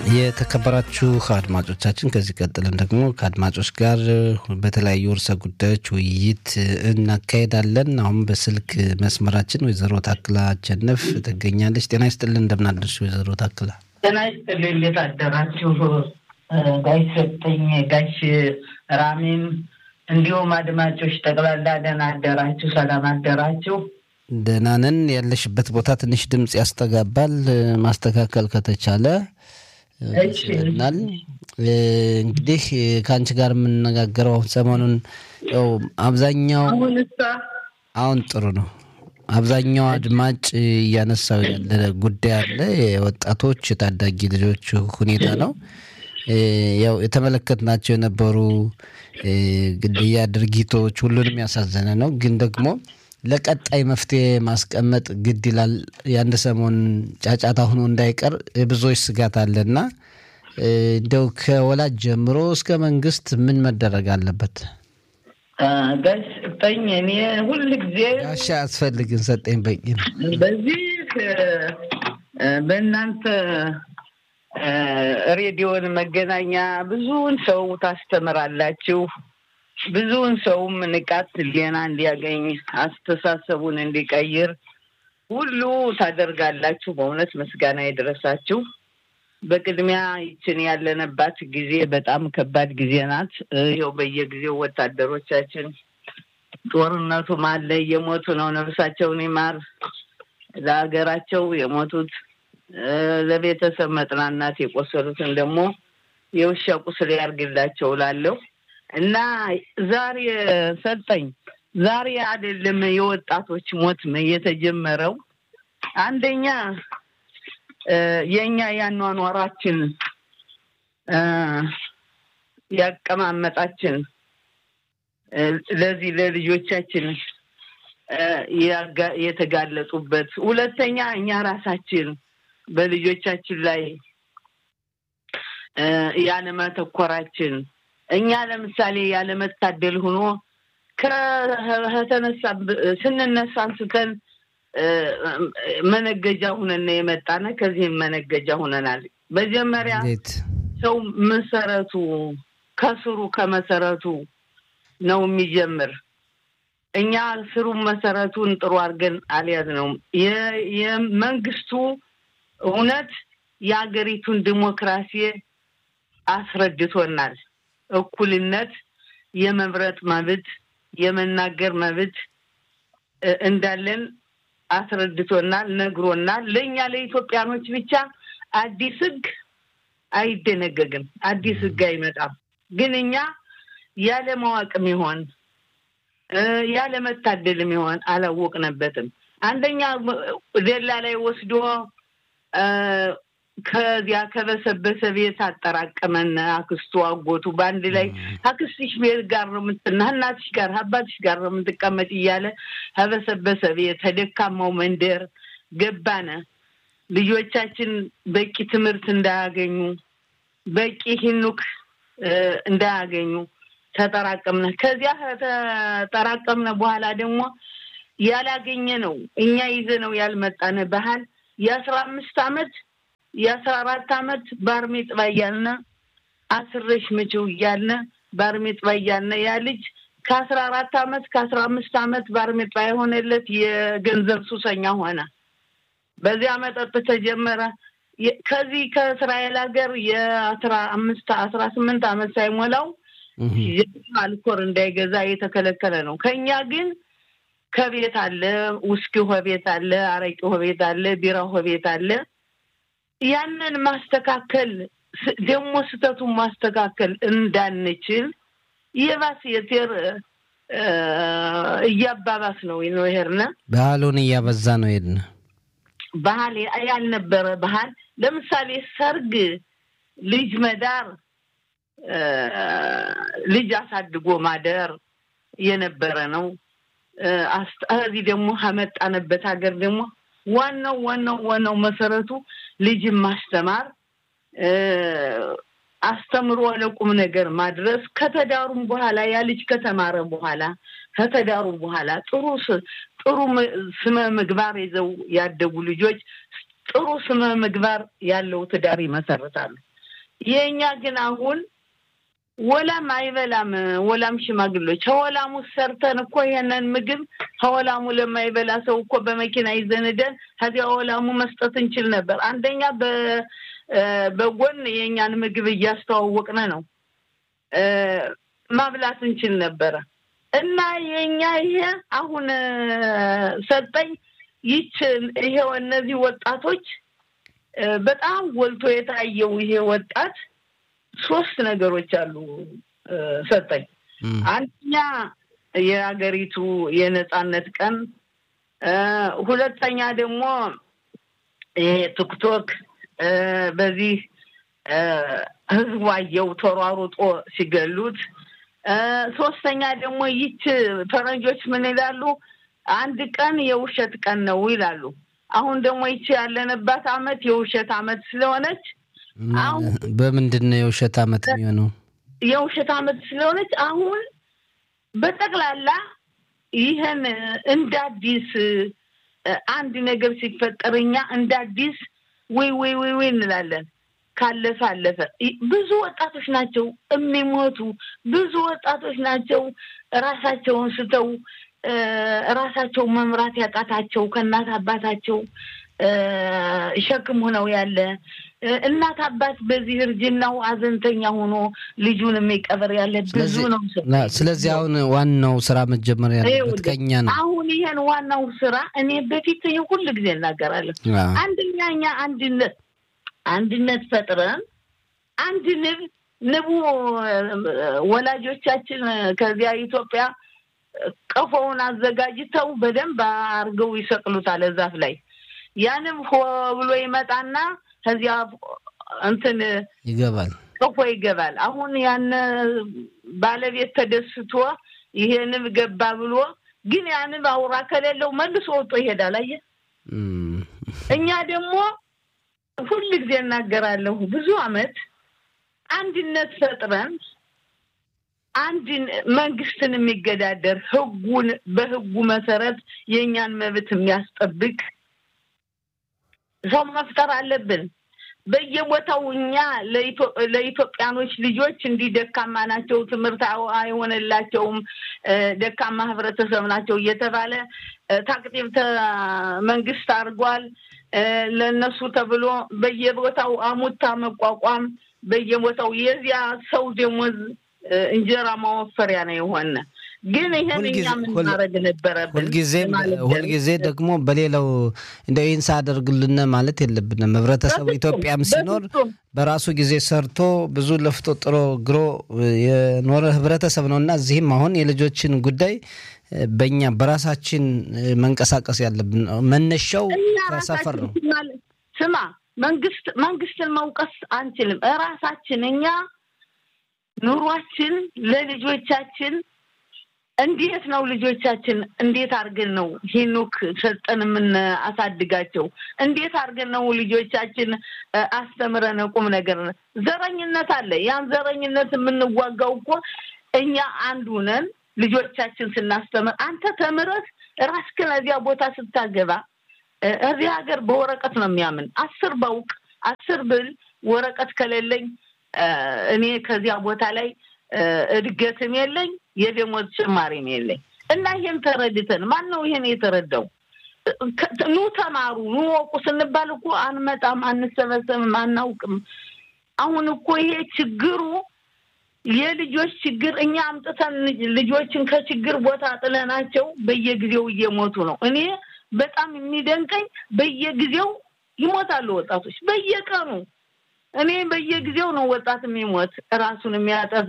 የተከበራችሁ አድማጮቻችን ከዚህ ቀጥለን ደግሞ ከአድማጮች ጋር በተለያዩ ርዕሰ ጉዳዮች ውይይት እናካሄዳለን። አሁን በስልክ መስመራችን ወይዘሮ ታክላ አቸነፍ ትገኛለች። ጤና ይስጥልን፣ እንደምናደርሽ ወይዘሮ ታክላ? ጤና ይስጥልኝ። እንዴት አደራችሁ? ጋሽ ሰጠኝ፣ ጋሽ ራሚም እንዲሁም አድማጮች ጠቅላላ ደህና አደራችሁ? ሰላም አደራችሁ? ደህና ነን። ያለሽበት ቦታ ትንሽ ድምፅ ያስተጋባል። ማስተካከል ከተቻለ ናል እንግዲህ ከአንቺ ጋር የምንነጋገረው አሁን ሰሞኑን ያው አብዛኛው አሁን ጥሩ ነው። አብዛኛው አድማጭ እያነሳው ያለ ጉዳይ አለ። የወጣቶች የታዳጊ ልጆች ሁኔታ ነው። ያው የተመለከትናቸው የነበሩ ግድያ ድርጊቶች ሁሉንም ያሳዘነ ነው። ግን ደግሞ ለቀጣይ መፍትሄ ማስቀመጥ ግድ ይላል። የአንድ ሰሞን ጫጫታ ሆኖ እንዳይቀር ብዙዎች ስጋት አለና እንደው ከወላጅ ጀምሮ እስከ መንግስት ምን መደረግ አለበት? ጋሽ ሰጠኝ፣ እኔ ሁል ጊዜ ጋሻ አያስፈልግም፣ ሰጠኝ በቂ ነው። በዚህ በእናንተ ሬዲዮን መገናኛ ብዙውን ሰው ታስተምራላችሁ ብዙውን ሰውም ንቃት ሌና እንዲያገኝ አስተሳሰቡን እንዲቀይር ሁሉ ታደርጋላችሁ። በእውነት ምስጋና የደረሳችሁ። በቅድሚያ ይችን ያለንባት ጊዜ በጣም ከባድ ጊዜ ናት። ይኸው በየጊዜው ወታደሮቻችን ጦርነቱም አለ እየሞቱ ነው። ነፍሳቸውን ይማር ለሀገራቸው የሞቱት ለቤተሰብ መጽናናት፣ የቆሰሉትን ደግሞ የውሻ ቁስል ያርግላቸው እላለሁ። እና ዛሬ ሰጠኝ ዛሬ አይደለም የወጣቶች ሞት የተጀመረው። አንደኛ የእኛ ያኗኗራችን ያቀማመጣችን ለዚህ ለልጆቻችን የተጋለጡበት፣ ሁለተኛ እኛ ራሳችን በልጆቻችን ላይ ያለመተኮራችን እኛ ለምሳሌ ያለመታደል ሆኖ ከተነሳ ስንነሳ አንስተን መነገጃ ሁነን የመጣነ ከዚህም መነገጃ ሁነናል። መጀመሪያ ሰው መሰረቱ ከስሩ ከመሰረቱ ነው የሚጀምር። እኛ ስሩን መሰረቱን ጥሩ አድርገን አልያዝነውም። የመንግስቱ እውነት የሀገሪቱን ዲሞክራሲ አስረድቶናል። እኩልነት፣ የመምረጥ መብት፣ የመናገር መብት እንዳለን አስረድቶናል፣ ነግሮናል። ለእኛ ለኢትዮጵያኖች ብቻ አዲስ ህግ አይደነገግም፣ አዲስ ህግ አይመጣም። ግን እኛ ያለ ማወቅም ይሆን ያለ መታደልም ይሆን አላወቅነበትም። አንደኛ ሌላ ላይ ወስዶ ከዚያ ከበሰበሰ ቤት አጠራቀመን። አክስቱ አጎቱ በአንድ ላይ አክስትሽ ቤት ጋር ነው የምትና እናትሽ ጋር አባትሽ ጋር ነው የምትቀመጥ እያለ ከበሰበሰ ቤት ተደካማው መንደር ገባነ። ልጆቻችን በቂ ትምህርት እንዳያገኙ በቂ ሂኑክ እንዳያገኙ ተጠራቀምነ። ከዚያ ተጠራቀምነ በኋላ ደግሞ ያላገኘ ነው እኛ ይዘ ነው ያልመጣነ ባህል የአስራ አምስት አመት የአስራ አራት አመት ባርሜጥባ እያልነ አስረሽ ምችው እያልነ ባርሜጥባ እያልነ ያ ልጅ ከአስራ አራት አመት ከአስራ አምስት አመት ባርሜጥባ የሆነለት የገንዘብ ሱሰኛ ሆነ። በዚያ መጠጥ ተጀመረ። ከዚህ ከእስራኤል ሀገር የአስራ አምስት አስራ ስምንት አመት ሳይሞላው አልኮር እንዳይገዛ የተከለከለ ነው። ከኛ ግን ከቤት አለ፣ ውስኪ ቤት አለ፣ አረቂ ቤት አለ፣ ቢራ ቤት አለ። ያንን ማስተካከል ደግሞ ስህተቱን ማስተካከል እንዳንችል የባስ የቴር እያባባስ ነው ነው ሄድነ ባህሉን እያበዛ ነው ሄድነ ባህል ያልነበረ ባህል ለምሳሌ ሰርግ፣ ልጅ መዳር፣ ልጅ አሳድጎ ማደር የነበረ ነው። እዚህ ደግሞ ከመጣንበት ሀገር ደግሞ ዋናው ዋናው ዋናው መሰረቱ ልጅን ማስተማር አስተምሮ ለቁም ነገር ማድረስ ከተዳሩም በኋላ ያ ልጅ ከተማረ በኋላ ከተዳሩ በኋላ ጥሩ ጥሩ ስመ ምግባር ይዘው ያደጉ ልጆች ጥሩ ስመ ምግባር ያለው ትዳር ይመሰርታሉ። የእኛ ግን አሁን ወላም አይበላም። ወላም ሽማግሎች ከወላሙ ሰርተን እኮ ይሄንን ምግብ ከወላሙ ለማይበላ ሰው እኮ በመኪና ይዘንደን ከዚያ ወላሙ መስጠት እንችል ነበር። አንደኛ በጎን የእኛን ምግብ እያስተዋወቅን ነው ማብላት እንችል ነበረ እና የእኛ ይሄ አሁን ሰጠኝ ይች ይሄው እነዚህ ወጣቶች በጣም ጎልቶ የታየው ይሄ ወጣት ሶስት ነገሮች አሉ ሰጠኝ። አንደኛ የሀገሪቱ የነጻነት ቀን፣ ሁለተኛ ደግሞ ይሄ ቲክቶክ በዚህ ህዝቡ አየው ተሯሩጦ ሲገሉት፣ ሶስተኛ ደግሞ ይች ፈረንጆች ምን ይላሉ? አንድ ቀን የውሸት ቀን ነው ይላሉ። አሁን ደግሞ ይቺ ያለንባት አመት የውሸት አመት ስለሆነች በምንድን ነው የውሸት አመት የሚሆነው? የውሸት አመት ስለሆነች አሁን በጠቅላላ ይህን እንደ አዲስ አንድ ነገር ሲፈጠር እኛ እንደ አዲስ ወይ ወይ ወይ ወይ እንላለን። ካለፈ አለፈ። ብዙ ወጣቶች ናቸው የሚሞቱ፣ ብዙ ወጣቶች ናቸው ራሳቸውን ስተው ራሳቸው መምራት ያቃታቸው ከእናት አባታቸው ሸክም ሆነው ያለ እናት አባት በዚህ እርጅናው አዘንተኛ ሆኖ ልጁን የሚቀበር ያለ ብዙ ነው። ስለዚህ አሁን ዋናው ስራ መጀመር ያለበት ከኛ ነው። አሁን ይሄን ዋናው ስራ እኔ በፊት ሁል ጊዜ እናገራለሁ። አንደኛ እኛ አንድነት አንድነት ፈጥረን አንድ ንብ ንቡ ወላጆቻችን ከዚያ ኢትዮጵያ ቀፎውን አዘጋጅተው በደንብ አርገው ይሰቅሉታል ዛፍ ላይ ያንም ሆ ብሎ ይመጣና ከዚያ እንትን ይገባል ቀፎ ይገባል። አሁን ያን ባለቤት ተደስቶ ይሄ ንብ ገባ ብሎ ግን ያ ንብ አውራ ከሌለው መልሶ ወጦ ይሄዳል። አየህ፣ እኛ ደግሞ ሁል ጊዜ እናገራለሁ ብዙ አመት አንድነት ፈጥረን አንድ መንግስትን የሚገዳደር ህጉን በህጉ መሰረት የእኛን መብት የሚያስጠብቅ ሰው መፍጠር አለብን። በየቦታው እኛ ለኢትዮጵያኖች ልጆች እንዲህ ደካማ ናቸው፣ ትምህርት አይሆንላቸውም፣ ደካማ ህብረተሰብ ናቸው እየተባለ ታቅጢብ መንግስት አድርጓል። ለእነሱ ተብሎ በየቦታው አሙታ መቋቋም በየቦታው የዚያ ሰው ደሞዝ እንጀራ ማወፈሪያ ነው የሆነ። ግን ይህን እኛ ምን ማድረግ ነበረብን? ሁልጊዜ ደግሞ በሌላው እንደ ይህን ሳደርግልን ማለት የለብንም። ህብረተሰቡ ኢትዮጵያም ሲኖር በራሱ ጊዜ ሰርቶ ብዙ ለፍቶ ጥሮ ግሮ የኖረ ህብረተሰብ ነው እና እዚህም አሁን የልጆችን ጉዳይ በእኛ በራሳችን መንቀሳቀስ ያለብን መነሻው ከሰፈር ነው። ስማ መንግስት መንግስትን መውቀስ አንችልም። እራሳችን እኛ ኑሯችን ለልጆቻችን እንዴት ነው ልጆቻችን እንዴት አድርገን ነው ሄኖክ ሰጠን የምናሳድጋቸው? እንዴት አድርገን ነው ልጆቻችን አስተምረን ቁም ነገር ዘረኝነት አለ። ያን ዘረኝነት የምንዋጋው እኮ እኛ አንዱ ነን። ልጆቻችን ስናስተምር አንተ ተምረህ ራስህን እዚያ ቦታ ስታገባ እዚህ ሀገር በወረቀት ነው የሚያምን። አስር ባውቅ አስር ብል ወረቀት ከሌለኝ እኔ ከዚያ ቦታ ላይ እድገትም የለኝ የደሞዝ ጭማሪም የለኝ እና ይሄን ተረድተን ማን ነው ይሄን የተረዳው? ኑ ተማሩ ኑ ወቁ ስንባል እኮ አንመጣም፣ አንሰበሰብም፣ አናውቅም። አሁን እኮ ይሄ ችግሩ የልጆች ችግር እኛ አምጥተን ልጆችን ከችግር ቦታ ጥለናቸው በየጊዜው እየሞቱ ነው። እኔ በጣም የሚደንቀኝ በየጊዜው ይሞታሉ ወጣቶች በየቀኑ እኔ በየጊዜው ነው ወጣት የሚሞት ራሱን የሚያጠፋ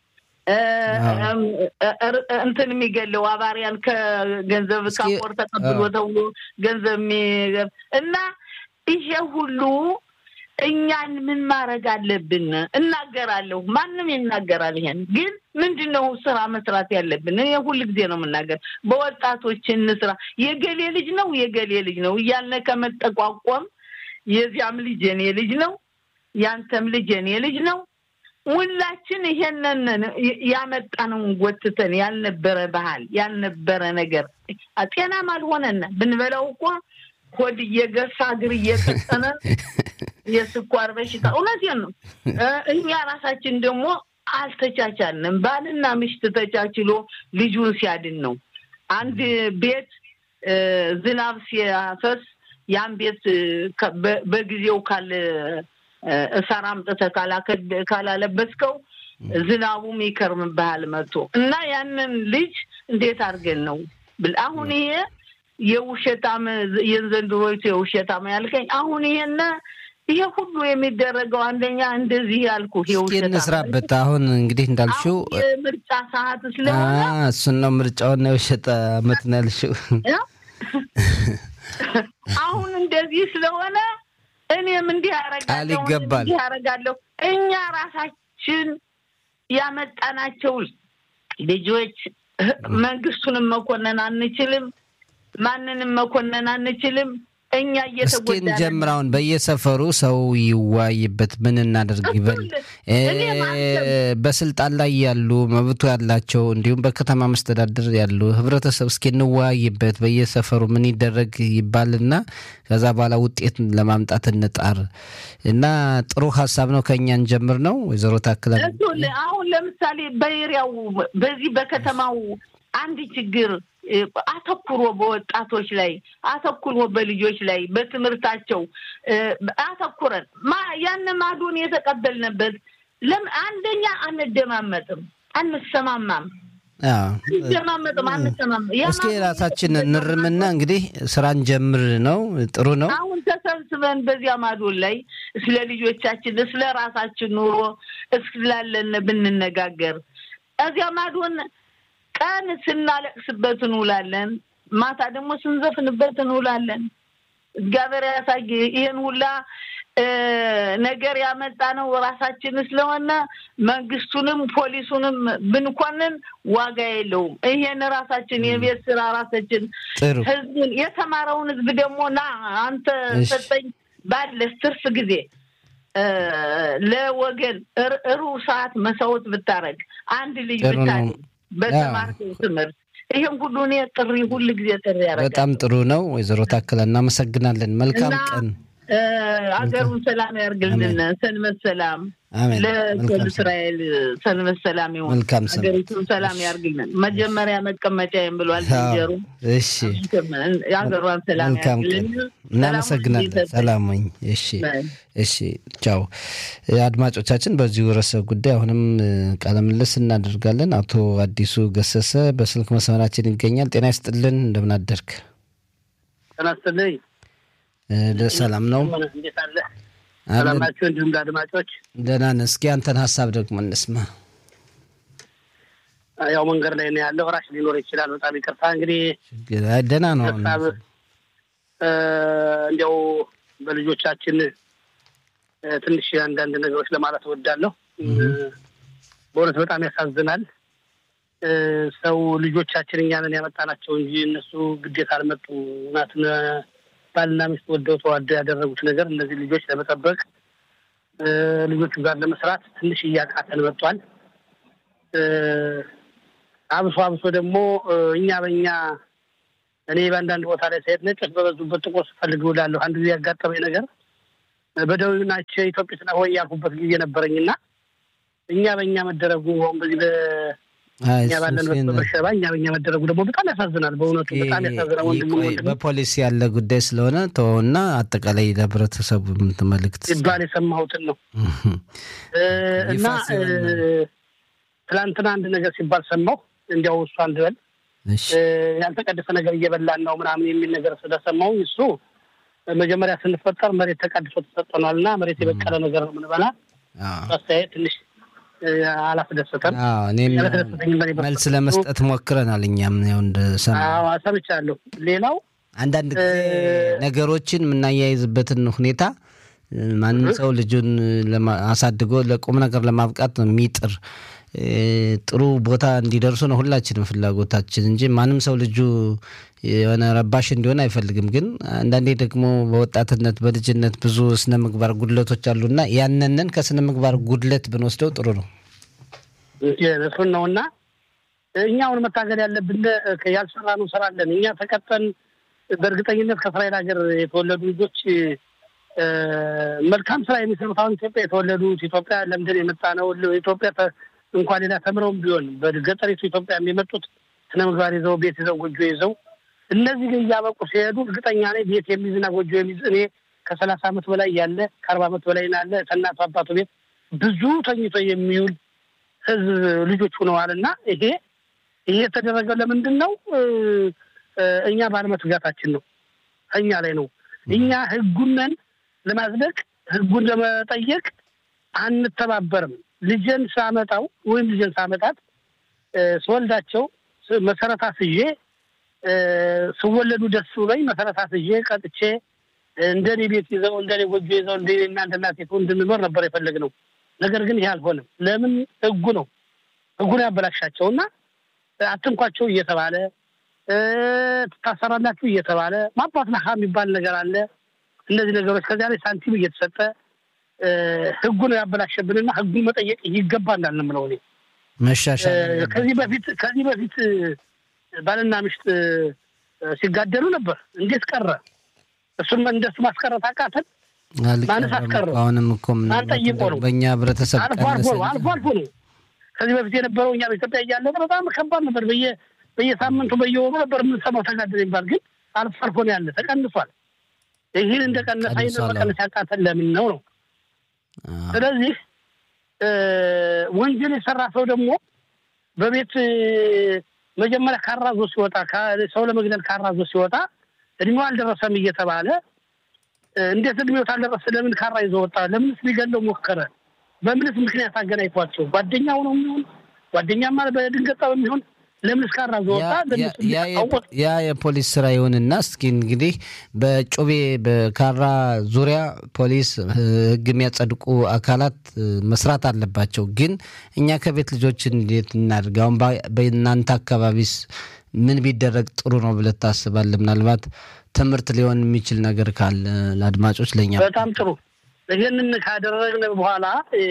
እንትን የሚገለው አባሪያን ከገንዘብ ካፖር ተቀብሎ ተብሎ ገንዘብ የሚገብ እና ይሄ ሁሉ እኛን ምን ማድረግ አለብን? እናገራለሁ። ማንም ይናገራል። ይሄን ግን ምንድን ነው ስራ መስራት ያለብን? እኔ ሁል ጊዜ ነው የምናገር፣ በወጣቶች እንስራ። የገሌ ልጅ ነው የገሌ ልጅ ነው እያልነ ከመጠቋቋም የዚያም ልጅ የኔ ልጅ ነው ያንተም ልጅ የኔ ልጅ ነው። ሁላችን ይሄንን ያመጣነውን ጎትተን ያልነበረ ባህል ያልነበረ ነገር ጤናም አልሆነን ብንበላው እኮ ሆድ እየገፋ እግር እየቀጠነ የስኳር በሽታ እውነቴን ነው። እኛ ራሳችን ደግሞ አልተቻቻልንም። ባልና ሚስት ተቻችሎ ልጁን ሲያድን ነው። አንድ ቤት ዝናብ ሲያፈስ ያን ቤት በጊዜው ካለ እሳር አምጥተህ ካላለበስከው ዝናቡም ይከርምብሃል መጥቶ እና ያንን ልጅ እንዴት አድርገን ነው ብል አሁን ይሄ የውሸታም የዘንድሮይቱ የውሸታም ያልከኝ አሁን ይሄን ይሄ ሁሉ የሚደረገው አንደኛ እንደዚህ ያልኩ እንስራበት። አሁን እንግዲህ እንዳልሽው ምርጫ ሰዓት ስለሆነ እሱን ነው ምርጫውን የውሸት አመት ነው ያልሽው። አሁን እንደዚህ ስለሆነ እኔም እንዲህ ቃል ይገባል እንዲህ ያደርጋለሁ። እኛ ራሳችን ያመጣናቸው ልጆች መንግስቱንም መኮነን አንችልም፣ ማንንም መኮነን አንችልም። እኛ እስኪ እንጀምር። አሁን በየሰፈሩ ሰው ይዋይበት፣ ምን እናደርግ ይበል። በስልጣን ላይ ያሉ መብቱ ያላቸው እንዲሁም በከተማ መስተዳድር ያሉ ህብረተሰብ እስኪ እንወያይበት፣ በየሰፈሩ ምን ይደረግ ይባልና ከዛ በኋላ ውጤት ለማምጣት እንጣር እና ጥሩ ሀሳብ ነው። ከእኛ እንጀምር ነው ወይዘሮ ታክለ አሁን ለምሳሌ በኤሪያው በዚህ በከተማው አንድ ችግር አተኩሮ በወጣቶች ላይ አተኩሮ በልጆች ላይ በትምህርታቸው አተኩረን ያን ማዶን የተቀበልንበት ለምን አንደኛ አንደማመጥም፣ አንሰማማም አንደማመጥም፣ አንሰማማም። እስኪ ራሳችን እንርምና እንግዲህ ስራን ጀምር ነው። ጥሩ ነው። አሁን ተሰብስበን በዚያ ማዶን ላይ ስለ ልጆቻችን ስለ ራሳችን ኑሮ እስላለን ብንነጋገር እዚያ ማዶን ቀን ስናለቅስበት እንውላለን፣ ማታ ደግሞ ስንዘፍንበት እንውላለን። እግዚአብሔር ያሳይ። ይህን ሁላ ነገር ያመጣ ነው ራሳችን ስለሆነ መንግስቱንም ፖሊሱንም ብንኮንን ዋጋ የለውም። ይሄን ራሳችን የቤት ስራ ራሳችን ህዝብን የተማረውን ህዝብ ደግሞ ና አንተ ሰጠኝ ባለህ ትርፍ ጊዜ ለወገን ሩብ ሰዓት መስዋዕት ብታረግ አንድ ልጅ ብታል በተማርከው ትምህርት ይህን ሁሉ እኔ ጥሪ ሁል ጊዜ ጥሪ ያደርጋል። በጣም ጥሩ ነው። ወይዘሮ ታክለ እናመሰግናለን። መልካም ቀን። አገሩን ሰላም ያርግልን። ሰንበት ሰላም ለኮል እስራኤል ሰንበት ሰላም ይሁን። መልካም ሀገሪቱን ሰላም ያርግልን። መጀመሪያ መቀመጫዬም ብሏል ዝንጀሮ። እሺ የሀገሯን ሰላም ያርግልን። እናመሰግናለን። ሰላም ወኝ። እሺ እሺ፣ ቻው አድማጮቻችን። በዚሁ ርዕሰ ጉዳይ አሁንም ቃለ ምልልስ እናደርጋለን። አቶ አዲሱ ገሰሰ በስልክ መስመራችን ይገኛል። ጤና ይስጥልን። እንደምን አደርክ? ጤና ይስጥልኝ። ሰላም ነው። እንዴት አለ? ሰላም ናቸው። እንዲሁም ለአድማጮች ደህና ነን። እስኪ አንተን ሀሳብ ደግሞ እንስማ። ያው መንገድ ላይ ነው ያለው። ራሽ ሊኖር ይችላል። በጣም ይቅርታ። እንግዲህ ደህና ነው። ሀሳብ እንዲያው በልጆቻችን ትንሽ አንዳንድ ነገሮች ለማለት እወዳለሁ። በእውነት በጣም ያሳዝናል። ሰው ልጆቻችን እኛንን ያመጣናቸው እንጂ እነሱ ግዴታ አልመጡ ናትን ባልና ሚስት ወደው ተዋደው ያደረጉት ነገር እነዚህ ልጆች ለመጠበቅ ልጆቹ ጋር ለመስራት ትንሽ እያቃተን መጥቷል። አብሶ አብሶ ደግሞ እኛ በእኛ እኔ በአንዳንድ ቦታ ላይ ሳይት ነጮች በበዙበት ጥቁር ስፈልግ እውላለሁ። አንድ ጊዜ ያጋጠመኝ ነገር በደቡብ ናቸው ኢትዮጵያ ስና ወይ ያልኩበት ጊዜ ነበረኝና እኛ በእኛ መደረጉ አሁን በዚህ እኛ ባለንበት በበርሸባ እኛ በኛ መደረጉ ደግሞ በጣም ያሳዝናል። በእውነቱ በጣም ያሳዝናል። ወንድሙ በፖሊሲ ያለ ጉዳይ ስለሆነ ተወውና አጠቃላይ ለህብረተሰቡ የምትመልክት ሲባል የሰማሁትን ነው እና ትላንትና አንድ ነገር ሲባል ሰማሁ። እንዲያው እሱ አንድ በል ያልተቀደሰ ነገር እየበላን ነው ምናምን የሚል ነገር ስለሰማሁ እሱ መጀመሪያ ስንፈጠር መሬት ተቀድሶ ተሰጠኗል እና መሬት የበቀለ ነገር ነው የምንበላ አስተያየት ትንሽ አላስደሰተም። እኔም መልስ ለመስጠት ሞክረናል። እኛም ያው እንደሰማ ሰምቻለሁ። ሌላው አንዳንድ ጊዜ ነገሮችን የምናያይዝበትን ሁኔታ ማንም ሰው ልጁን አሳድጎ ለቁም ነገር ለማብቃት ነው የሚጥር ጥሩ ቦታ እንዲደርሱ ነው ሁላችንም ፍላጎታችን እንጂ ማንም ሰው ልጁ የሆነ ረባሽ እንዲሆን አይፈልግም። ግን አንዳንዴ ደግሞ በወጣትነት በልጅነት ብዙ ስነ ምግባር ጉድለቶች አሉና ያንንን ከስነ ምግባር ጉድለት ብንወስደው ጥሩ ነው። እሱን ነው እና እኛ አሁን መታገል ያለብን ያልሰራነው ስራ አለን። እኛ ተቀጠን በእርግጠኝነት ከእስራኤል ሀገር የተወለዱ ልጆች መልካም ስራ የሚሰሩት አሁን ኢትዮጵያ የተወለዱት ኢትዮጵያ ለምድን የመጣ ነው። ኢትዮጵያ እንኳን ሌላ ተምረውም ቢሆን በገጠሪቱ ኢትዮጵያ የመጡት ስነ ምግባር ይዘው ቤት ይዘው ጎጆ ይዘው እነዚህ ግን እያበቁ ሲሄዱ እርግጠኛ ነኝ ቤት የሚይዝና ጎጆ የሚይዝ እኔ ከሰላሳ ዓመት በላይ ያለ ከአርባ ዓመት በላይ ያለ ከእናቱ አባቱ ቤት ብዙ ተኝቶ የሚውል ህዝብ ልጆች ሆነዋል። እና ይሄ ይሄ የተደረገው ለምንድን ነው? እኛ ባለመትጋታችን ነው። እኛ ላይ ነው። እኛ ህጉነን ለማጽደቅ ህጉን ለመጠየቅ አንተባበርም። ልጄን ሳመጣው ወይም ልጄን ሳመጣት ስወልዳቸው መሰረት አስዤ ስወለዱ ደስ ብሎኝ መሰረት አስዤ ቀጥቼ እንደኔ ቤት ይዘው እንደኔ ጎጆ ይዘው እንደ እናንተ እናት እንድንኖር ነበር የፈለግነው። ነገር ግን ይህ አልሆነም። ለምን? ህጉ ነው ህጉን ያበላሻቸው እና አትንኳቸው እየተባለ ትታሰራላችሁ እየተባለ ማባት ነካ የሚባል ነገር አለ። እነዚህ ነገሮች ከዚያ ላይ ሳንቲም እየተሰጠ ህጉ ነው ያበላሸብንና ህጉን መጠየቅ ይገባ እንዳል ነው እኔ መሻሻል ከዚህ በፊት ከዚህ በፊት ባልና ሚስት ሲጋደሉ ነበር። እንዴት ቀረ? እሱን እንደሱ ማስቀረት አቃተን። ማንስ አስቀረ? አሁንም እኮ ማን ጠይቆ ነው? በእኛ ህብረተሰብ አልፎ አልፎ ነው አልፎ አልፎ ነው። ከዚህ በፊት የነበረው እኛ በኢትዮጵያ እያለ በጣም ከባድ ነበር። በየ በየሳምንቱ በየወሩ ነበር የምንሰማው ተጋደለ የሚባል ግን አልፎ አልፎ ነው ያለ፣ ተቀንሷል። ይህን እንደቀነሰ ይህን መቀነስ ያቃተን ለምን ነው ነው? ስለዚህ ወንጀል የሰራ ሰው ደግሞ በቤት መጀመሪያ ካራዞ ሲወጣ ሰው ለመግደል ካራዞ ሲወጣ እድሜው አልደረሰም እየተባለ እንዴት እድሜው ታልደረሰ ለምን ካራ ይዞ ወጣ? ለምንስ ሊገለው ሞከረ? በምንስ ምክንያት አገናኝቷቸው? ጓደኛው ነው የሚሆን ጓደኛማ በድንገት በሚሆን ለምንስ ካራ ይዞ ወጣ? ያ የፖሊስ ስራ ይሁንና እስኪ እንግዲህ በጩቤ በካራ ዙሪያ ፖሊስ ህግ የሚያጸድቁ አካላት መስራት አለባቸው። ግን እኛ ከቤት ልጆች እንዴት እናድርግ? አሁን በእናንተ አካባቢስ ምን ቢደረግ ጥሩ ነው ብለህ ታስባለህ? ምናልባት ትምህርት ሊሆን የሚችል ነገር ካለ ለአድማጮች ለእኛ በጣም ጥሩ። ይህንን ካደረግን በኋላ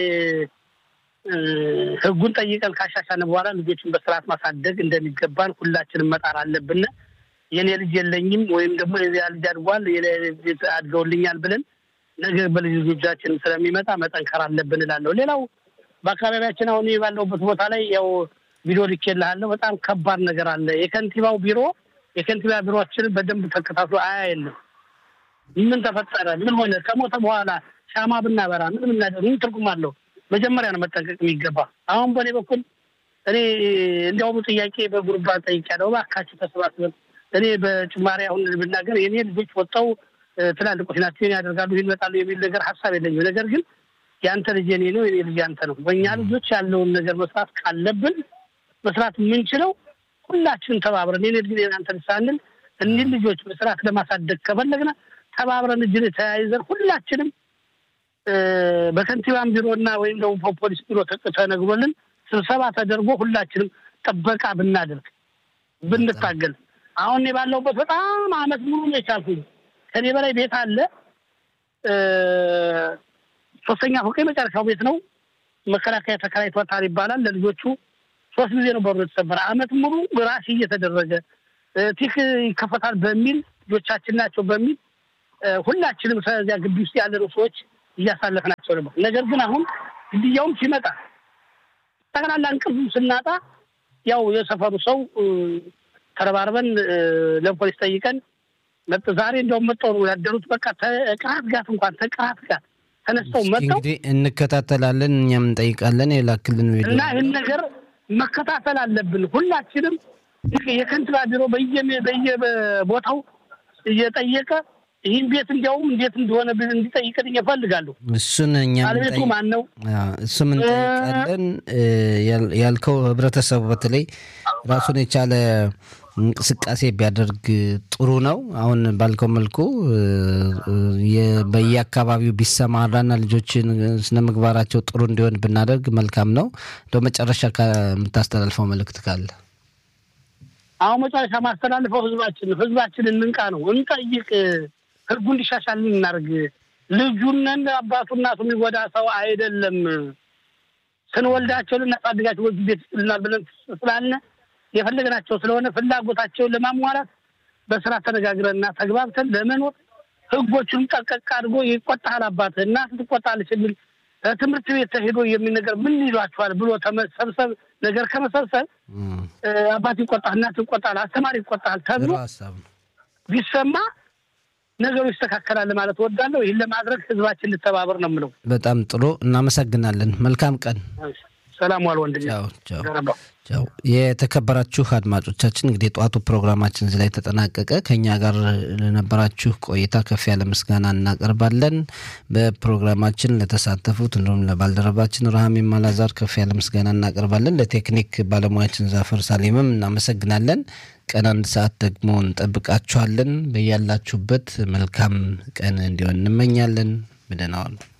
ህጉን ጠይቀን ካሻሻን በኋላ ልጆችን በስርዓት ማሳደግ እንደሚገባን ሁላችንም መጣር አለብን። የኔ ልጅ የለኝም ወይም ደግሞ የዚያ ልጅ አድጓል አድገውልኛል ብለን ነገር በልጅ ልጆቻችን ስለሚመጣ መጠንከር አለብን እላለሁ። ሌላው በአካባቢያችን አሁን ባለሁበት ቦታ ላይ ያው ቢሮ ልኬልሃለሁ። በጣም ከባድ ነገር አለ። የከንቲባው ቢሮ የከንቲባ ቢሮችን በደንብ ተከታትሎ አያየንም። ምን ተፈጠረ? ምን ሆነ? ከሞተ በኋላ ሻማ ብናበራ ምን ምናደር ምን ትርጉም አለው? መጀመሪያ ነው መጠንቀቅ የሚገባ። አሁን በእኔ በኩል እኔ እንዲያውም ጥያቄ በጉርባ ጠይቄያለሁ። እባካችሁ ተሰባስበን እኔ በጭማሪ አሁን ብናገር የኔ ልጆች ወጣው ትላልቆች ናቸው ይህን ያደርጋሉ ይህን ይመጣሉ የሚል ነገር ሀሳብ የለኝም። ነገር ግን የአንተ ልጅ የኔ ነው የኔ ልጅ ያንተ ነው። በእኛ ልጆች ያለውን ነገር መስራት ካለብን መስራት የምንችለው ሁላችንም ተባብረን የኔ ልጅ አንተ ልጅ ሳንል እኒህ ልጆች በስርዓት ለማሳደግ ከፈለግን ተባብረን እጅን ተያይዘን ሁላችንም በከንቲባን ቢሮና ወይም ደግሞ ፖሊስ ቢሮ ተነግሮልን ስብሰባ ተደርጎ ሁላችንም ጥበቃ ብናደርግ ብንታገል። አሁን እኔ ባለሁበት በጣም አመት ሙሉ ነው የቻልኩኝ። ከኔ በላይ ቤት አለ። ሶስተኛ ፎቅ የመጨረሻው ቤት ነው። መከላከያ ተከራይቷታል ይባላል። ለልጆቹ ሶስት ጊዜ ነው በሩ የተሰበረ። አመት ሙሉ ራሲ እየተደረገ ቲክ ይከፈታል በሚል ልጆቻችን ናቸው በሚል ሁላችንም ከዚያ ግቢ ውስጥ ያለነው ሰዎች እያሳለፍናቸው ነበር። ነገር ግን አሁን ግድያውም ሲመጣ ጠቅላላ እንቅልፍ ስናጣ ያው የሰፈሩ ሰው ተረባርበን ለፖሊስ ጠይቀን ዛሬ እንደውም መጠው ነው ያደሩት። በቃ ተቅራት ጋት እንኳን ተቅራት ጋት ተነስተው መጥተው እንግዲህ እንከታተላለን፣ እኛም እንጠይቃለን። የላክልን ቪዲዮ እና ይህን ነገር መከታተል አለብን ሁላችንም። የከንቲባ ቢሮ በየቦታው እየጠየቀ ይህን ቤት እንዲያውም እንዴት እንደሆነ እንዲጠይቅን እፈልጋለሁ። እሱን እኛ ባለቤቱ ማን ነው? እሱም እንጠይቃለን። ያልከው ህብረተሰቡ በተለይ ራሱን የቻለ እንቅስቃሴ ቢያደርግ ጥሩ ነው። አሁን ባልከው መልኩ በየአካባቢው ቢሰማራና ልጆችን ስነ ምግባራቸው ጥሩ እንዲሆን ብናደርግ መልካም ነው። እንደ መጨረሻ የምታስተላልፈው መልእክት ካለ? አሁን መጨረሻ ማስተላልፈው ህዝባችን ህዝባችን እንንቃ ነው፣ እንጠይቅ፣ ህጉ እንዲሻሻል እናርግ። ልጁነን አባቱ እናቱ የሚጎዳ ሰው አይደለም። ስንወልዳቸው ልናሳድጋቸው ቤት ልናል ብለን ስላልነ የፈለግናቸው ስለሆነ ፍላጎታቸውን ለማሟላት በስራ ተነጋግረንና ተግባብተን ለመኖር ህጎቹን ጠቀቅ አድርጎ ይቆጣል። አባት እናት ትቆጣለች የሚል ትምህርት ቤት ተሄዶ የሚል ነገር ምን ይሏቸዋል ብሎ ተመሰብሰብ ነገር ከመሰብሰብ አባት ይቆጣል፣ እናት ይቆጣል፣ አስተማሪ ይቆጣል ተብሎ ቢሰማ ነገሩ ይስተካከላል ማለት እወዳለሁ። ይህን ለማድረግ ህዝባችን ልተባበር ነው የምለው። በጣም ጥሩ እናመሰግናለን። መልካም ቀን። ሰላም ዋል ወንድሜ። ቻው ቻው። የተከበራችሁ አድማጮቻችን እንግዲህ የጠዋቱ ፕሮግራማችን እዚህ ላይ ተጠናቀቀ። ከኛ ጋር ለነበራችሁ ቆይታ ከፍ ያለ ምስጋና እናቀርባለን። በፕሮግራማችን ለተሳተፉት እንዲሁም ለባልደረባችን ረሃሜም አላዛር ከፍ ያለ ምስጋና እናቀርባለን። ለቴክኒክ ባለሙያችን ዛፈር ሳሌምም እናመሰግናለን። ቀን አንድ ሰዓት ደግሞ እንጠብቃችኋለን። በያላችሁበት መልካም ቀን እንዲሆን እንመኛለን። ብደናዋል